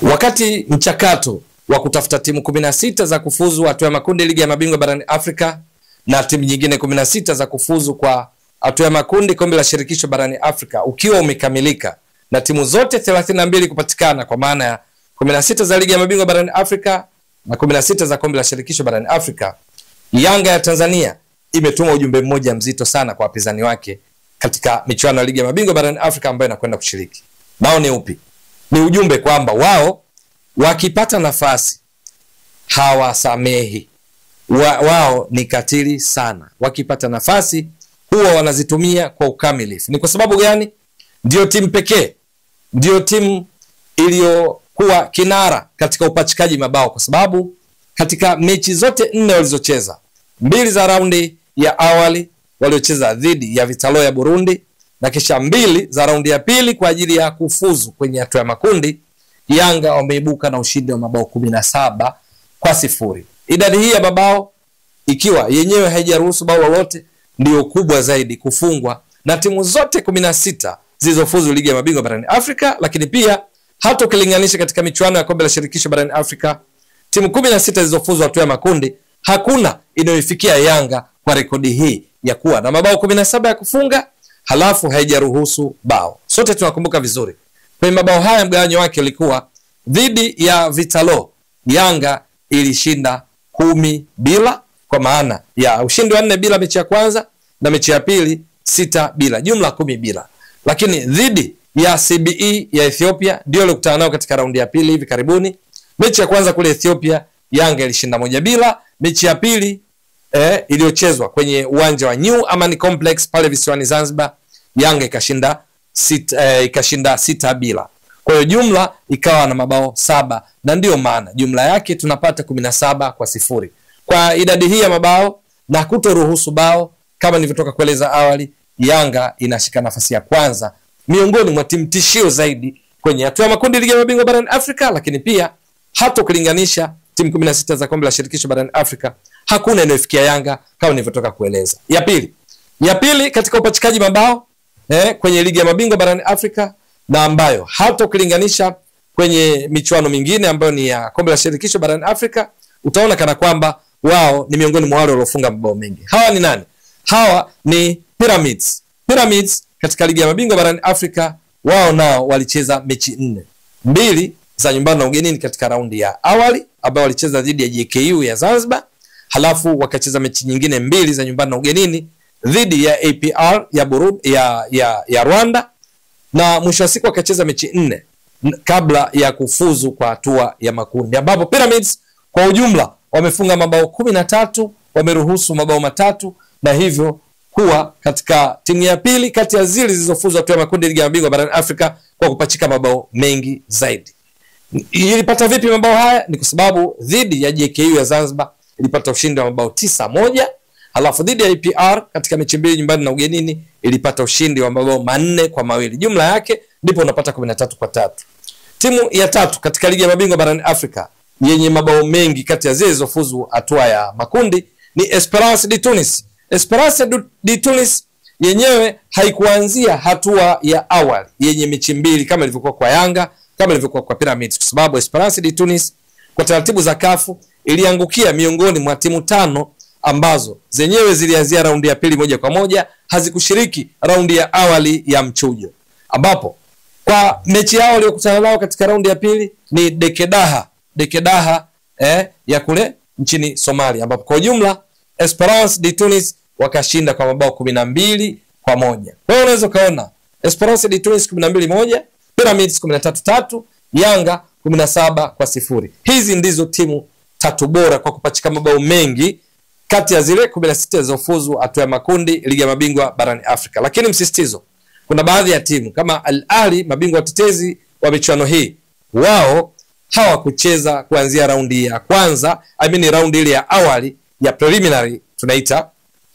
Wakati mchakato wa kutafuta timu 16 za kufuzu hatua ya makundi ligi ya mabingwa barani Afrika na timu nyingine 16 za kufuzu kwa hatua ya makundi kombe la shirikisho barani Afrika ukiwa umekamilika na timu zote 32 kupatikana kwa maana ya 16 za ligi ya mabingwa barani Afrika na 16 za kombe la shirikisho barani Afrika, Yanga ya Tanzania imetuma ujumbe mmoja mzito sana kwa wapinzani wake katika michuano ya ligi ya mabingwa barani Afrika ambayo inakwenda kushiriki. Nao ni upi? Ni ujumbe kwamba wao wakipata nafasi hawasamehi. Wa, wao ni katili sana, wakipata nafasi huwa wanazitumia kwa ukamilifu. Ni kwa sababu gani? Ndio timu pekee, ndio timu iliyokuwa kinara katika upachikaji mabao, kwa sababu katika mechi zote nne walizocheza, mbili za raundi ya awali waliocheza dhidi ya Vitalo ya Burundi na kisha mbili za raundi ya pili kwa ajili ya kufuzu kwenye hatua ya makundi, Yanga wameibuka na ushindi wa mabao kumi na saba kwa sifuri. Idadi hii ya mabao ikiwa yenyewe haijaruhusu bao lolote, ndio kubwa zaidi kufungwa na timu zote kumi na sita zilizofuzu ligi ya mabingwa barani Afrika, lakini pia hata ukilinganisha katika michuano ya kombe la shirikisho barani Afrika, timu kumi na sita zilizofuzu hatua ya makundi, hakuna inayoifikia Yanga kwa rekodi hii ya kuwa na mabao kumi na saba ya kufunga halafu haijaruhusu bao. Sote tunakumbuka vizuri kwenye mabao haya mgawanyo wake ulikuwa dhidi ya Vitalo, Yanga ilishinda kumi bila, kwa maana ya ushindi wa nne bila mechi ya kwanza na mechi ya pili sita bila, jumla kumi bila. Lakini dhidi ya CBE ya Ethiopia ndio ilikutana nao katika raundi ya pili hivi karibuni. Mechi ya kwanza kule Ethiopia Yanga ilishinda moja bila. Mechi ya pili eh, iliyochezwa kwenye uwanja wa New Amani Complex pale visiwani Zanzibar, Yanga ikashinda sita, eh, ikashinda sita bila. Kwa hiyo jumla ikawa na mabao saba na ndiyo maana jumla yake tunapata kumi na saba kwa sifuri kwa idadi hii ya mabao na kutoruhusu bao. Kama nilivyotoka kueleza awali, Yanga inashika nafasi ya kwanza miongoni mwa timu tishio zaidi kwenye hatua ya makundi ligi ya mabingwa barani Afrika, lakini pia hata ukilinganisha timu kumi na sita za kombe la shirikisho barani Afrika hakuna inayofikia Yanga kama nilivyotoka kueleza. Ya pili, ya pili katika upachikaji mabao eh, kwenye ligi ya mabingwa barani Afrika na ambayo hata ukilinganisha kwenye michuano mingine ambayo ni ya kombe la shirikisho barani Afrika utaona kana kwamba wao ni miongoni mwa wale waliofunga mabao mengi. Hawa ni nani? Hawa ni Pyramids. Pyramids katika ligi ya mabingwa barani Afrika wao nao walicheza mechi nne, mbili za nyumbani na ugenini katika raundi ya awali ambao walicheza dhidi ya JKU ya Zanzibar, halafu wakacheza mechi nyingine mbili za nyumbani na ugenini dhidi ya APR ya Burundi, ya, ya, ya Rwanda na mwisho wa siku wakacheza mechi nne kabla ya kufuzu kwa hatua ya makundi ambapo Pyramids kwa ujumla wamefunga mabao kumi na tatu wameruhusu mabao matatu na hivyo kuwa katika timu ya pili kati ya zile zilizofuzu hatua ya makundi ligi ya mabingwa barani Afrika kwa kupachika mabao mengi zaidi. Ilipata vipi mabao haya? Ni kwa sababu dhidi ya JKU ya Zanzibar ilipata ushindi wa mabao tisa moja halafu dhidi ya APR katika mechi mbili nyumbani na ugenini ilipata ushindi wa mabao manne kwa mawili. Jumla yake ndipo unapata kumi na tatu kwa tatu. Timu ya tatu katika ligi ya mabingwa barani Afrika yenye mabao mengi kati ya zile zilizofuzu hatua ya makundi ni Esperance de Tunis. Esperance de Tunis yenyewe haikuanzia hatua ya awali yenye mechi mbili kama ilivyokuwa kwa Yanga, kama ilivyokuwa kwa Pyramids, kwa sababu Esperance de Tunis kwa taratibu za kafu iliangukia miongoni mwa timu tano ambazo zenyewe zilianzia raundi ya pili moja kwa moja, hazikushiriki raundi ya awali ya mchujo, ambapo kwa mechi yao waliokutana nao katika raundi ya pili ni Dekedaha Dekedaha eh, ya kule nchini Somalia, ambapo kwa ujumla Esperance de Tunis wakashinda kwa mabao kumi na mbili kwa moja. Kwa hiyo unaweza ukaona Esperance de Tunis kumi na mbili moja, Pyramids kumi na tatu tatu, Yanga kumi na saba kwa sifuri. Hizi ndizo timu tatu bora kwa kupachika mabao mengi kati ya zile kumi na sita zilizofuzu hatua ya makundi ligi ya mabingwa barani Afrika. Lakini msisitizo, kuna baadhi ya timu kama Al Ahly, mabingwa watetezi wa michuano hii, wao hawakucheza kuanzia raundi ya kwanza, I mean raundi ile ya awali ya preliminary tunaita,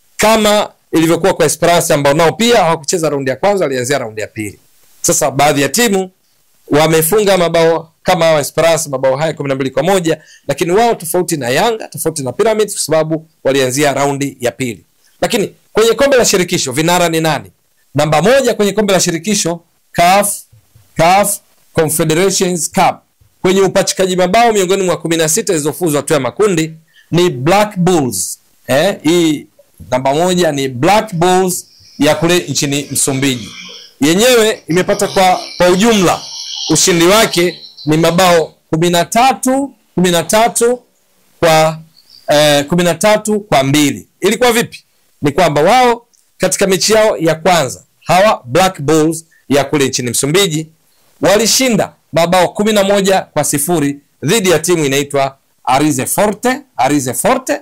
kama ilivyokuwa kwa Esperance ambao nao pia hawakucheza raundi ya kwanza, walianzia raundi ya pili. Sasa baadhi ya timu wamefunga mabao kama hawa Esperance mabao haya kumi na mbili kwa moja, lakini wao tofauti na Yanga, tofauti na Pyramids kwa sababu walianzia raundi ya pili. Lakini kwenye kombe la shirikisho vinara ni nani? Namba moja kwenye kombe la shirikisho CAF, CAF Confederations Cup kwenye upachikaji mabao miongoni mwa kumi na sita zilizofuzu hatua ya makundi ni Black Bulls. Eh, hii namba moja ni Black Bulls ya kule nchini Msumbiji. Yenyewe imepata kwa, kwa ujumla ushindi wake ni mabao kumi na tatu kumi na tatu kwa eh, kumi na tatu kwa mbili. Ilikuwa vipi? Ni kwamba wao katika mechi yao ya kwanza hawa Black Bulls ya kule nchini Msumbiji walishinda mabao kumi na moja kwa sifuri dhidi ya timu inaitwa Arize Forte. Arize Forte,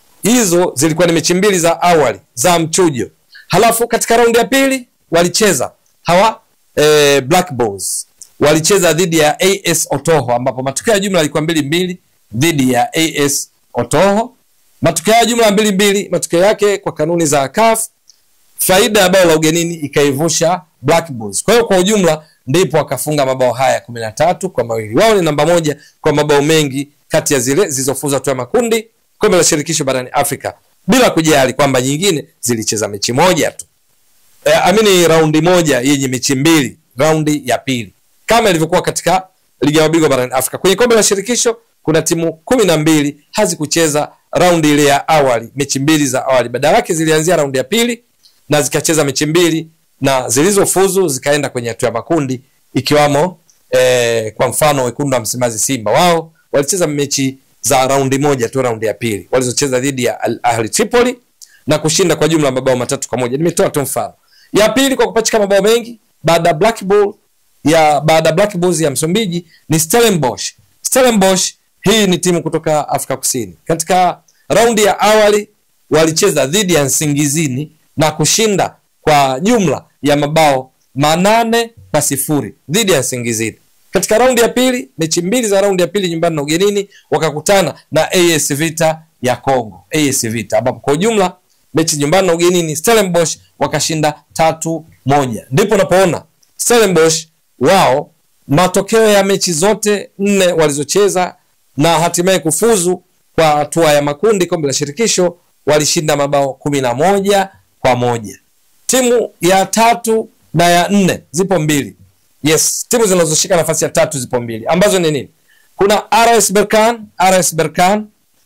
hizo zilikuwa ni mechi mbili za awali za mchujo. Halafu katika raundi ya pili walicheza hawa eh, Black Bulls walicheza dhidi ya AS Otoho ambapo matokeo ya jumla yalikuwa mbili mbili dhidi ya AS Otoho. Matokeo ya jumla mbili mbili, matokeo yake kwa kanuni za CAF faida ya bao la ugenini ikaivusha Black Bulls. Kwa hiyo kwa ujumla ndipo wakafunga mabao haya kumi na tatu kwa mawili. Wao ni namba moja kwa mabao mengi kati ya zile zilizofuza hatua ya makundi kombe la shirikisho barani Afrika, bila kujali kwamba nyingine zilicheza mechi moja tu e, amini raundi moja yenye mechi mbili, raundi ya pili kama ilivyokuwa katika ligi ya mabingwa barani Afrika. Kwenye kombe la shirikisho kuna timu kumi na mbili hazikucheza raundi ile ya awali, mechi mbili za awali, badala yake zilianzia raundi ya pili na zikacheza mechi mbili na zilizofuzu zikaenda kwenye hatua ya makundi ikiwamo eh, kwa mfano wekundu wa Msimbazi Simba, wao walicheza mechi za raundi moja tu, raundi ya pili walizocheza dhidi ya Al Ahli Tripoli na kushinda kwa jumla mabao matatu kwa moja. Nimetoa tu mfano. Ya pili kwa kupachika mabao mengi baada ya Black Bull ya baada ya Black Bulls ya Msumbiji ni Stellenbosch. Stellenbosch hii ni timu kutoka Afrika Kusini. Katika raundi ya awali walicheza dhidi ya Nsingizini na kushinda kwa jumla ya mabao manane kwa sifuri dhidi ya Nsingizini. Katika raundi ya pili, mechi mbili za raundi ya pili nyumbani na ugenini, wakakutana na AS Vita ya Congo, AS Vita, ambapo kwa ujumla mechi nyumbani na ugenini Stellenbosch wakashinda tatu moja. Ndipo unapoona Stellenbosch wao matokeo ya mechi zote nne walizocheza na hatimaye kufuzu kwa hatua ya makundi kombe la shirikisho walishinda mabao kumi na moja kwa moja. Timu ya tatu na ya nne zipo mbili. Yes, timu zinazoshika nafasi ya tatu zipo mbili ambazo ni nini? Kuna RS Berkane, RS Berkane,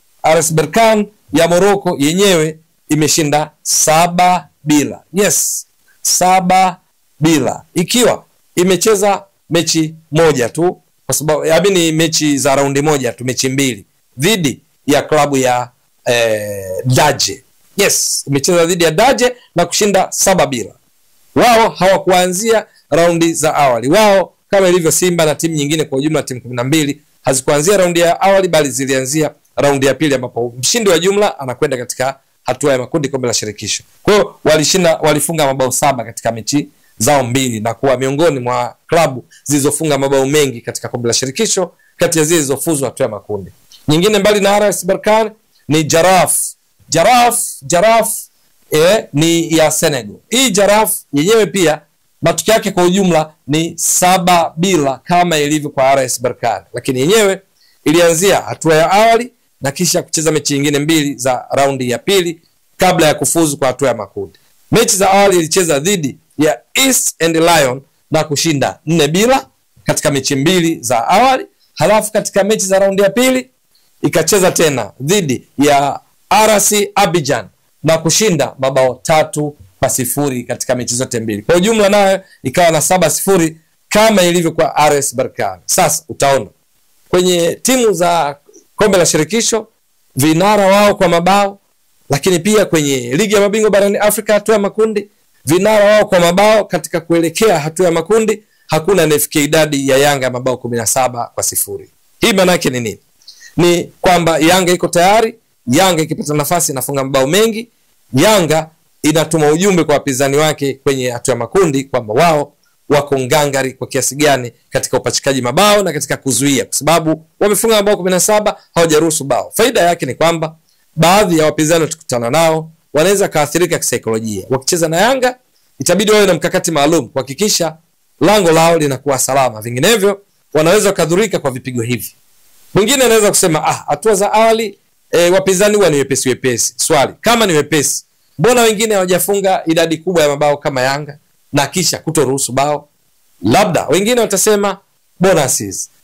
RS Berkane ya Morocco yenyewe imeshinda saba bila. Yes, saba bila ikiwa imecheza mechi moja tu kwa sababu yaani ni mechi za raundi moja tu, mechi mbili dhidi ya klabu ya eh, Daje. Yes, imecheza dhidi ya Daje na kushinda saba bila. Wao hawakuanzia raundi za awali. Wao kama ilivyo Simba na timu nyingine kwa ujumla, timu kumi na mbili hazikuanzia raundi ya awali, bali zilianzia raundi ya pili, ambapo mshindi wa jumla anakwenda katika hatua ya makundi kombe la shirikisho. Kwa hiyo walishinda, walifunga mabao saba katika mechi zao mbili na kuwa miongoni mwa klabu zilizofunga mabao mengi katika kombe la shirikisho kati ya zile zilizofuzu hatua ya makundi. Nyingine mbali na RS Berkane ni Jaraf. Jaraf, Jaraf eh, ni ya Senegal. Hii Jaraf yenyewe pia matokeo yake kwa ujumla ni saba bila kama ilivyo kwa RS Berkane, lakini yenyewe ilianzia hatua ya awali na kisha kucheza mechi nyingine mbili za raundi ya pili kabla ya kufuzu kwa hatua ya makundi. Mechi za awali ilicheza dhidi ya East and Lion na kushinda nne bila katika mechi mbili za awali. Halafu katika mechi za raundi ya pili ikacheza tena dhidi ya RC Abidjan na kushinda mabao tatu kwa sifuri katika mechi zote mbili. Kwa ujumla nayo ikawa na saba sifuri kama ilivyo kwa RS Berkane. Sasa utaona kwenye timu za kombe la shirikisho vinara wao kwa mabao, lakini pia kwenye ligi ya mabingwa barani Afrika hatua ya makundi vinara wao kwa mabao katika kuelekea hatua ya makundi hakuna anayefikia idadi ya Yanga ya mabao kumi na saba kwa sifuri. Hii maana yake ni nini? Ni kwamba Yanga iko tayari. Yanga ikipata nafasi inafunga mabao mengi. Yanga inatuma ujumbe kwa wapinzani wake kwenye hatua ya makundi kwamba wao wako ngangari kwa kiasi gani katika upachikaji mabao na katika kuzuia, kwa sababu wamefunga mabao kumi na saba hawajaruhusu bao. Faida yake ni kwamba baadhi ya wapinzani watakutana nao wanaweza kaathirika kisaikolojia. Wakicheza na Yanga itabidi wawe na mkakati maalum kuhakikisha lango lao linakuwa salama, vinginevyo wanaweza wakadhurika kwa vipigo hivi. Mwingine anaweza kusema ah, hatua za awali e, wapinzani huwa ni wepesi wepesi. Swali, kama ni wepesi, mbona wengine hawajafunga idadi kubwa ya mabao kama Yanga na kisha kutoruhusu bao? Labda wengine watasema bonuses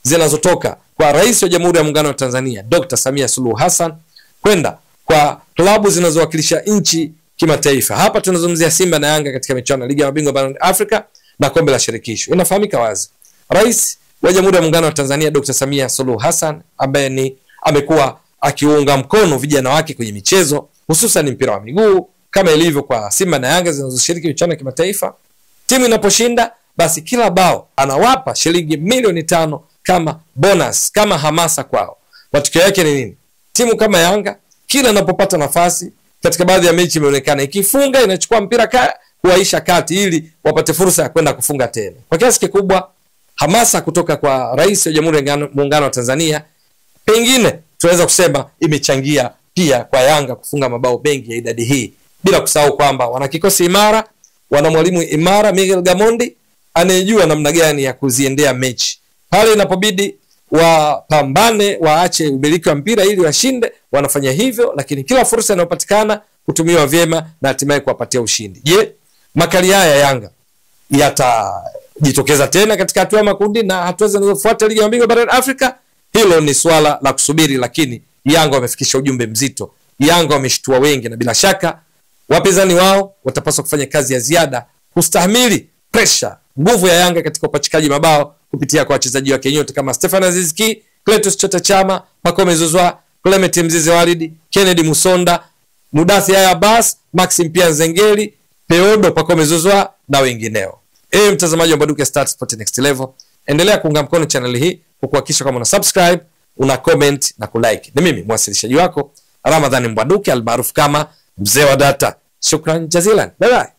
zinazotoka kwa rais wa jamhuri ya muungano wa tanzania dr samia suluhu hassan kwenda kwa klabu zinazowakilisha nchi kimataifa hapa tunazungumzia simba na yanga katika michuano ya ligi ya mabingwa barani afrika na kombe la shirikisho inafahamika wazi rais wa jamhuri ya muungano wa tanzania dr samia suluhu hassan ambaye ni amekuwa akiunga mkono vijana wake kwenye michezo hususan mpira wa miguu kama ilivyo kwa simba na yanga zinazoshiriki michuano ya kimataifa timu inaposhinda basi kila bao anawapa shilingi milioni tano kama bonus kama hamasa kwao matokeo yake ni nini timu kama yanga kila inapopata nafasi katika baadhi ya mechi imeonekana ikifunga inachukua mpira ka, kuwaisha kati ili wapate fursa ya kwenda kufunga tena kwa kiasi kikubwa hamasa kutoka kwa rais wa jamhuri ya muungano wa tanzania pengine tunaweza kusema imechangia pia kwa yanga kufunga mabao mengi ya idadi hii bila kusahau kwamba wana kikosi imara wana mwalimu imara miguel gamondi anayejua namna gani ya kuziendea mechi pale inapobidi wapambane waache umiliki wa mpira ili washinde wanafanya hivyo lakini kila fursa inayopatikana kutumiwa vyema na hatimaye kuwapatia ushindi je makali haya ya yanga yatajitokeza tena katika hatua ya makundi na hatua zinazofuata ligi ya mabingwa barani afrika hilo ni swala la kusubiri lakini yanga wamefikisha ujumbe mzito yanga wameshtua wengi na bila shaka wapinzani wao watapaswa kufanya kazi ya ziada kustahimili presha nguvu ya yanga katika upachikaji mabao kupitia kwa wachezaji wake nyote kama stefan azizki cletus chota chama pacome zuzwa clement mzizi walidi kennedy musonda mudathi haya abbas maxim pia nzengeli peodo pacome zuzwa na wengineo ewe mtazamaji wa baduke start sport next level endelea kuunga mkono chaneli hii kwa kuhakikisha kwamba una subscribe una comment na kulike ni mimi mwasilishaji wako ramadhani mbwaduke almaarufu kama mzee wa data shukran jazilan bye bye